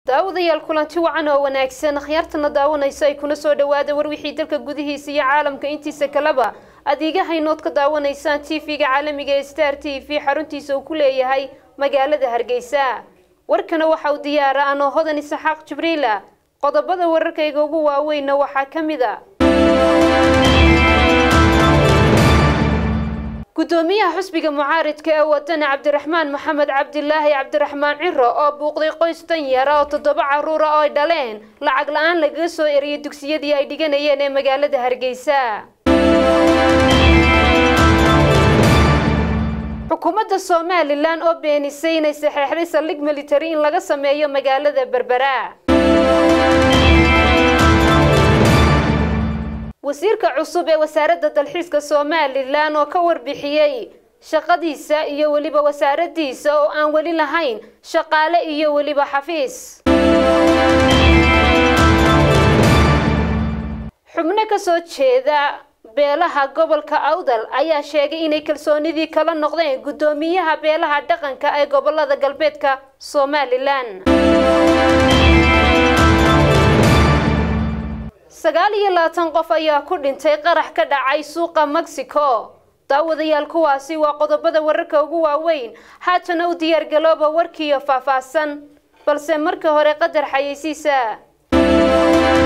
daawadayaal kulanti wacan oo wanaagsan akhyaartana daawanaysa ay kuna soo dhawaada war wixii dalka gudihiisa iyo caalamka intiisa kaleba adeegahaynood ka daawanaysaan tv-ga caalamiga ee star t v xaruntiisa uu ku leeyahay magaalada hargeysa warkana waxa uu diyaara anoo hodan isaxaaq jibriila qodobada wararkayga ugu waaweynna waxaa ka mid a gudoomiyaha xusbiga mucaaridka ee wadani cabdiraxmaan maxamed cabdilaahi cabdiraxmaan ciro oo buuqday qoys danyara oo toddoba caruura oo ay dhaleen lacag la-aan lagaga soo eriyay dugsiyadii ay dhiganayeen ee magaalada hargeysa xukuumadda somalilan oo beenisay inay saxeexday saldhig military in laga sameeyo magaalada berbera wasiirka cusub ee wasaaradda dalxiiska somalilan oo ka warbixiyey shaqadiisa iyo weliba wasaaradiisa oo aan weli lahayn shaqaale iyo weliba xafiis xubno ka soo jeeda beelaha gobolka awdal ayaa sheegay inay kalsoonidii kala noqdeen guddoomiyaha beelaha dhaqanka ee gobolada galbeedka somalilan sagaal iyo labaatan qof ayaa ku dhintay qarax ka dhacay suuqa mexico daawadayaal kuwaasi waa qodobada wararka ugu waaweyn haatana u diyaargalooba warkiiyo faahfaahsan balse marka hore qadar xayeysiisa